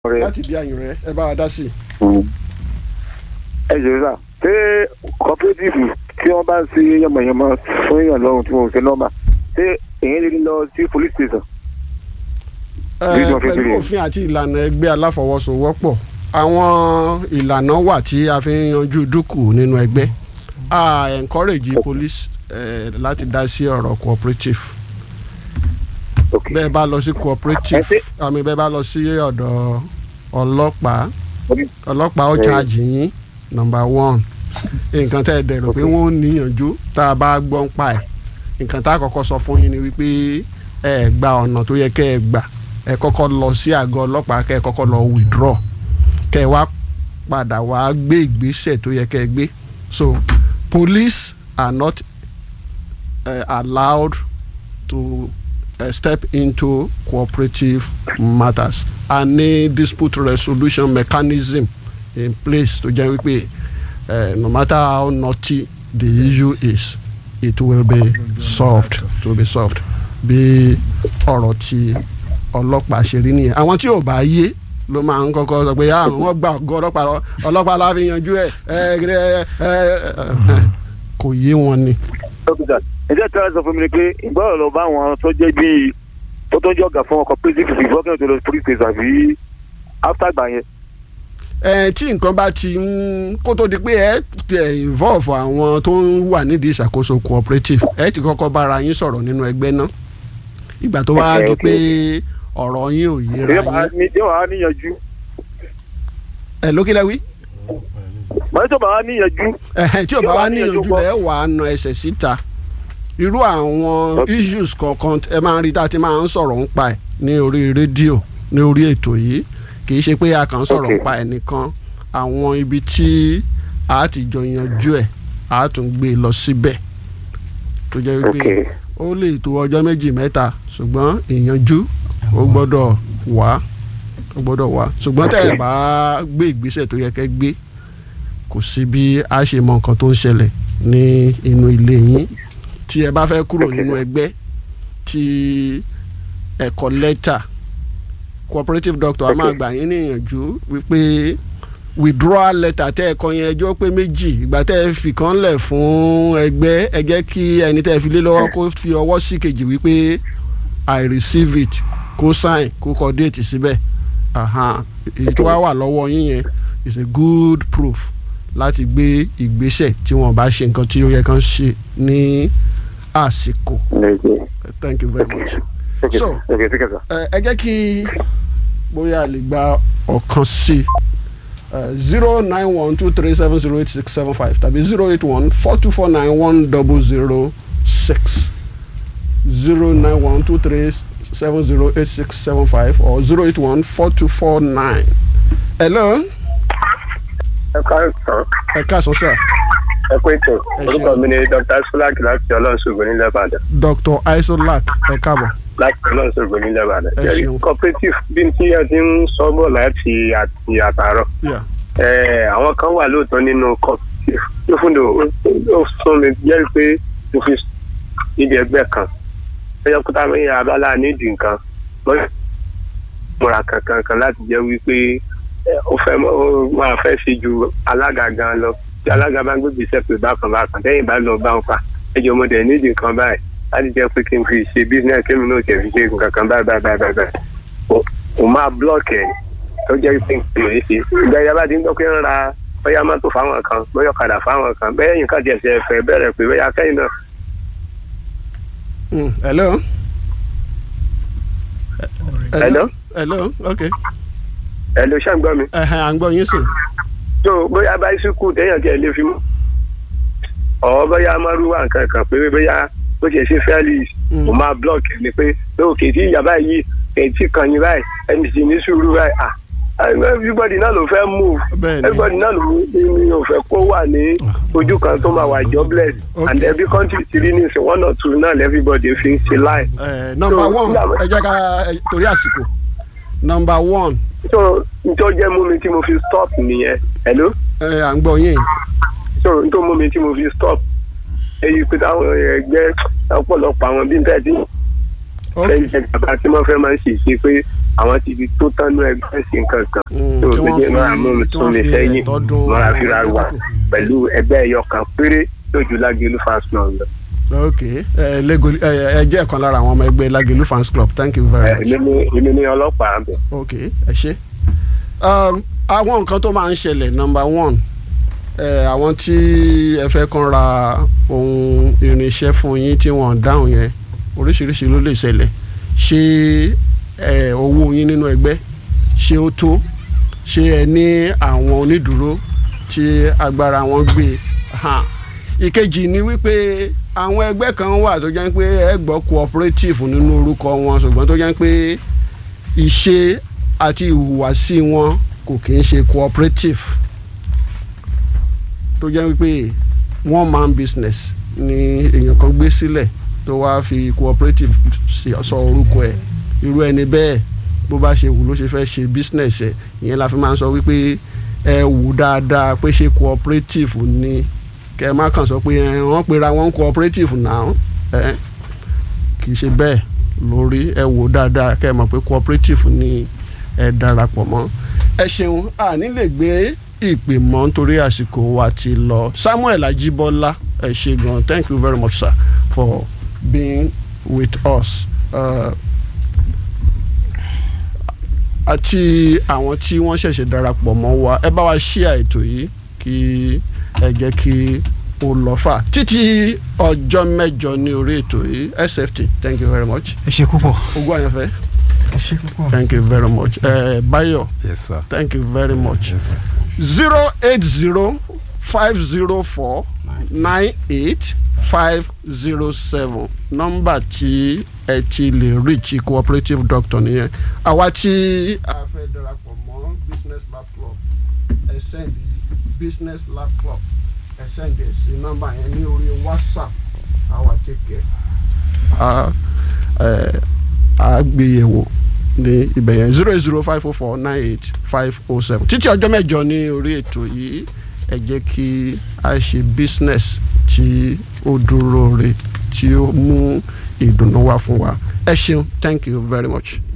rẹ. láti di àyùn rẹ ẹ bá wa dá sí i. ẹ jẹ́ sà ṣé cooperative tí wọ́n bá ń ṣe yànmọ̀yànmọ̀ fún èèyàn lọ́rùn tí wọ́n ò ṣe nọ́mà ṣé èyí lè lọ sí police station. Ẹ, Bí wọ́n fi pẹ̀lú ṣe. òfin àti ìlànà ẹgbẹ́ aláfọwọ́sowọ́pọ̀ àwọn ìlànà wà tí a fi ń yanjú dúkù nínú ẹgbẹ́ a encourage police eh, láti dá sí ọ̀rọ̀ cooperative ok bẹ́ẹ̀ bá lọ sí cooperative Ẹ ṣe- àmì bẹ́ẹ̀ bá lọ sí ọ̀dọ̀ ọlọ́pàá ọlọ́pàá ó Ẹ. charge yín number one nǹkan tẹ́ ẹ dẹ̀rọ pé wọ́n ó níyànjú tá a bá gbọ́ ń pa ẹ̀ nǹkan tá a kọ́kọ́ sọ fún yín ni wípé ẹ gba ọ̀nà tó yẹ kẹ́ ẹ gbà ẹ kọ́kọ́ lọ sí àgọ́ ọlọ́pàá kẹ́ ẹ kọ́kọ́ lọ withdraw kẹ́ ẹ wá padà wá gbé ìgbésẹ̀ tó yẹ kẹ́ ẹ gbé so police are not uh, allowed to uh, step into cooperative matters a ní dispute resolution mechanism in place tó jẹ́ wípé uh, no matter how naughty the issue is it will be solved to be solved bí ọ̀rọ̀ tí ọlọ́pàá ṣe rí nìyẹn àwọn tí ò bá yé ló máa ń kọ́kọ́ sọ pé ah wọ́n gba ọ̀gọ́ ọlọ́pàá lọ ọlọ́pàá la fi yanjú ẹ̀ ẹ̀ ẹ̀ ẹ̀ kò yé wọn ni. dókítà ẹ jẹ́ tí wọ́n sọ fún mi ni pé ìgbọ́dọ̀ lọ bá àwọn tó jẹ́ bíi tó tó ń jọ ọ̀gá fún ọkọ̀ cooperative before kí wọ́n tó lọ police station àbí after gbà yẹn. ẹ tí nǹkan bá ti ń kó tó di pé ẹ ẹ involve àwọn tó ń wà nídìí ìṣàkóso cooperative ẹ ti kọ́kọ́ bára yín sọ̀rọ̀ nínú ẹgbẹ́ náà ìgbà tó wá Okay, di okay. pé ọ̀rọ̀ yín ò yéra yóò máa yín ní- yóò máa níyànjú ẹ lókè lẹ́wí màá tó máa níyànjú ẹ̀hẹ̀ tí ò bá Yóò wá wá níyànjú níyànjú lẹ́ wà á na ẹsẹ̀ síta irú àwọn Okay. issues kọ̀ọ̀kan ẹ máa ń rí tá a ti máa ń sọ̀rọ̀ ń pa ẹ̀ ní orí rédíò ní orí ètò yìí kì í ṣe pé a kàn ń sọ̀rọ̀ ń Okay. pa ẹ̀ nìkan àwọn ibi tí a ti jọ yanjú ẹ̀ a tún gbé e lọ síbẹ̀ tó jẹ́ wípé ok ó lè tó ọjọ́ méjì mẹ́ta ṣùgbọ́n ìyanjú ó gbọ́dọ̀ wá ó gbọ́dọ̀ wá ṣùgbọ́n tẹ́ ẹ bá gbé ìgbésẹ̀ tó yẹ kẹ́ gbé kò sí bí a ṣe mọ nǹkan tó ń ṣẹlẹ̀ ní inú ilé yín tí ẹ bá fẹ́ kúrò nínú ẹgbẹ́ tí ẹ kọ lẹ́tà cooperative doctor a máa gbà yín níyànjú wípé withdrawal letter tẹ́ ẹ kọ yẹn ẹjọ́ pé méjì ìgbà tẹ́ ẹ fi kan lẹ̀ fún ẹgbẹ́ ẹ jẹ́ kí ẹni tẹ́ ẹ fi lé lọ́wọ́ kó fi ọwọ́ sí kejì wípé i receive it kó sign kó kọ déètì síbẹ̀ Aha. èyí tó wá wà lọ́wọ́ yín yẹn is a good proof láti gbé ìgbésẹ̀ tí wọ́n bá ṣe nǹkan tí ó yẹ kán ṣe ní àsìkò thank you very much. ok So, ok take care sir. ẹ ẹ jẹ́ kí bóyá a lè gba ọ̀kan sí zero nine one two three seven zero eight six seven five tàbí zero eight one four two four nine one double zero six zero nine one two three seven zero eight six seven five or zero eight one four two four nine. hello ẹ káàsán ẹ káàsán sir ẹ pé tó Ẹ orúkọ ṣeun. mi ni dr sulak láti ọlọ́sọ̀gbọ̀n nílẹ̀ ìbàdàn dr isolac ẹ káàbọ̀ láti ọlọ́sọ̀gbọ̀n nílẹ̀ ìbàdàn Ẹ jẹ́rìí ṣeun. cooperative bí tí ẹ ti ń sọ bọ̀ láti àti àtàrọ̀ yeah. ẹ àwọn kan wà lóòótọ́ nínú cooperative tó fún mi ó sún mi jẹ́rìí pé mo fi níbi ẹgbẹ́ kan ẹyọ kúta mi abala nídìí nǹkan lọ́yọ̀ múra kankan kan láti jẹ́ wípé ẹ, ó fẹ́ mọ́- ó máa fẹ́ ṣe ju alága gan lọ tí alága bá ń gbégbé sẹ́pẹ̀ bákan bákan tẹ́yìn bá lọ bá ń fa ẹjọ́ mo dẹ̀ nídìí nǹkan báyìí láti jẹ́ pé kí n fi ṣe business kí mi náà tẹ̀ fi ṣe nǹkan kan báyìí báyìí báyìí báyìí Ó- ó máa block ẹ̀ tó jẹ́ pé nǹkan yìí ṣe ìgbà yẹn bá ti ń gbọ́ pé ń ra bóyá mọ́tò fáwọn kan bóyá ọ̀kadà fáwọn kan bẹ́ẹ̀ yín kan tiẹ̀ ṣe fẹ́ bẹ̀rẹ̀ pé bóyá kẹ́yìn náà Mm, hello. Hello? hello okay ẹ̀ ló ṣàǹgbọ́ mi. ẹ̀hẹ̀ à ń gbọ́ yín sìn. tó bóyá báísíkù téèyàn tiẹ̀ lè fi mú ọ̀ bóyá márùwá nǹkan kan pé bóyá bó ṣe ṣe fẹ́ẹ́lì Mm. mo máa blọọkì ni pé lóòkè tí ìyá báyìí kẹ̀tì kan yín báyìí ẹni sì ní sùúrù báyìí ah everybody náà ló fẹ́ move bẹ́ẹ̀ni everybody náà ló ní ò fẹ́ kó wà ní ojú kan tó máa wà jobless Okay. and every country ti rí ní ìsìn one or two náà everybody fi ń ṣe láì. ẹ number So, one nígbà- ẹ jẹ́ ká ẹ, torí àsìkò number one so nítorí jẹ́ mú mi tí mo fi stop nìyẹn hello. ẹ à ń gbọ́ yín so nítorí mú mi tí mo fi stop èyí pé táwọn ẹgbẹ́ ọ̀pọ̀lọpọ̀ àwọn bíi bẹ́ẹ̀ tí ok fẹ́ẹ́ jẹ gàba tí wọ́n fẹ́ máa ń ṣe ṣe pé àwọn ti fi tó tánú ẹgbẹ́ sí nǹkan kan Mm, tó tí o wọ́n gbé máa mú mi fi- tí tún wọ́n mi fi sẹ́yìn ẹ̀tọ́dún máa fi ra àwọn wà ẹgbẹ́ pẹ̀lú ẹgbẹ́ ẹyọ kan péré lójú lágbèlú fans club lọ. ok ẹ lego ẹ ẹ jẹ́ ọ̀kan lára àwọn ọmọ ẹgbẹ́ Lagelu fans club thank you very much. èmi ní èmi ní ọlọ́pàá bẹ̀. ok ẹ ṣe um, àwọn nǹkan tó máa ń ṣẹlẹ̀ number one ẹ àwọn tí ẹ fẹ́ kàn ra ohun irinṣẹ́ fún yín tí wọ́n dáhùn yẹn oríṣiríṣi ló lè ṣẹlẹ̀ ṣé ẹ owó yín nínú ẹgbẹ́ ṣé ó tó ṣé ẹ ní àwọn onídùúró tí agbára wọn gbé hàn ìkejì ni wípé àwọn ẹgbẹ́ kan wà tó jẹ́ pé ẹ gbọ́ cooperative nínú orúkọ wọn ṣùgbọ́n tó jẹ́ pé ìṣe àti ìhùwàsí wọn kò kì í ṣe cooperative tó jẹ́ wípé one man business ni èèyàn kan gbé sílẹ̀ tó wáá fi cooperative ṣe- sọ orúkọ ẹ̀ irú ẹni bẹ́ẹ̀ bó bá ṣe wù ló ṣe fẹ́ ṣe business ẹ̀ ìyẹn la fi máa ń sọ wípé ẹ wù dáadáa pé ṣe cooperative ni kẹ ẹ má kàn sọ pé ẹ wọ́n pera wọn cooperative náà ẹ kì í ṣe bẹ́ẹ̀ lórí ẹ wò dáadáa kẹ ẹ mọ̀ pé cooperative ni ẹ darapọ̀ mọ́ ẹ ṣeun a ní lè gbé ìpè mọ́ nítorí àsìkò wa ti lọ Samuel Ajibola ẹ ṣe gan thank you very much sir for being with us. Uh, àti àwọn tí wọ́n ṣẹ̀ṣẹ̀ darapọ̀ mọ́ wa ẹ bá wa share ètò yìí kí ẹ jẹ́ kí ó lọ fà títí ọjọ́ mẹ́jọ ní orí ètò yìí SFT thank you very much ẹ ṣe púpọ̀. ogún àyànfẹ́ ẹ ṣe púpọ̀. thank you very much uh, Bayo yes sir. thank you very much yes sir. zero eight zero five zero four nine eight five zero seven nọ́mbà tí ẹ ti lè reach cooperative doctor nìyẹn àwa tí a fẹ́ darapọ̀ mọ́ business lab club ẹ send business lab club ẹ send ẹ sí nọ́mbà yẹn ní orí whatsapp àwa take care. a ẹ a gbé yẹ̀wò ní ibẹ̀ yẹn zero eight zero five oh four nine eight five oh seven títí ọjọ́ mẹ́jọ ní orí ètò yìí ẹ jẹ́ kí a ṣe business tí ó dúró re tí ó mú ìdùnnú wá fún wa ẹ ṣeun thank you very much.